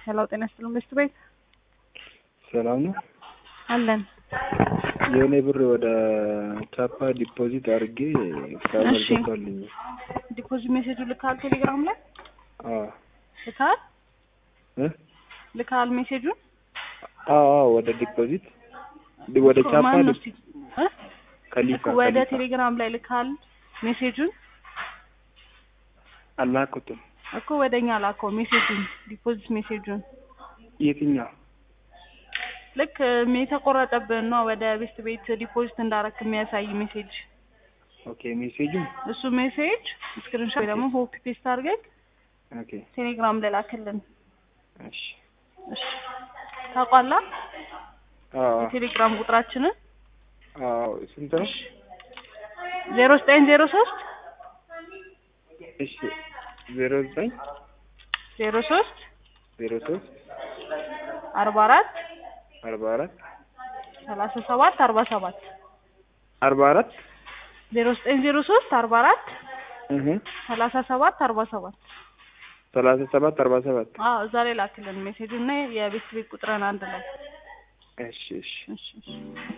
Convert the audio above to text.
ሄሎ ጤና ይስጥልኝ ሚስት ቤት ሰላም ነው። አለን። የእኔ ብር ወደ ቻፓ ዲፖዚት አድርጌ እስካሁን እሺ። አልገባልኝም። ዲፖዚት ሜሴጁ ልካል ቴሌግራም ላይ አዎ ልካል እ? ልካል ሜሴጁን አዎ አዎ፣ ወደ ዲፖዚት ዲ- ወደ ቻፓ ማን ነው ዲ- እስቲ እ? ከሊፋ እኮ ወደ ከሊፋ ቴሌግራም ላይ ልካል ሜሴጁን አላኩትም። እኮ ወደኛ ላከው ሜሴጁን ዲፖዚት ሜሴጁን የትኛው? ልክ እም የተቆረጠብን ነው ወደ ቤስት ቤት ዲፖዚት እንዳረክ የሚያሳይ ሜሴጅ ኦኬ ሜሴጁን እሱ ሜሴጅ ስክሪንሾት ወይ ደግሞ ኮፒ ፔስት አድርገህ ኦኬ ቴሌግራም ላይ ላክልን። እሺ። እሺ ታውቋላ አዎ የቴሌግራም ቁጥራችንን አዎ፣ ስንት ነው? ዜሮ ዘጠኝ ዜሮ ሶስት እሺ ዜሮ ዘጠኝ ዜሮ ሶስት ዜሮ ሶስት አርባ አራት አርባ አራት ሰላሳ ሰባት አርባ ሰባት አርባ አራት ዜሮ ዘጠኝ ዜሮ ሶስት አርባ አራት እህ ሰላሳ ሰባት አርባ ሰባት ሰላሳ ሰባት አርባ ሰባት አዎ እዛ ላይ ላክልን ሜሴጁ እና የቤት ቤት ቁጥርን አንድ ላይ እሺ እሺ እሺ እሺ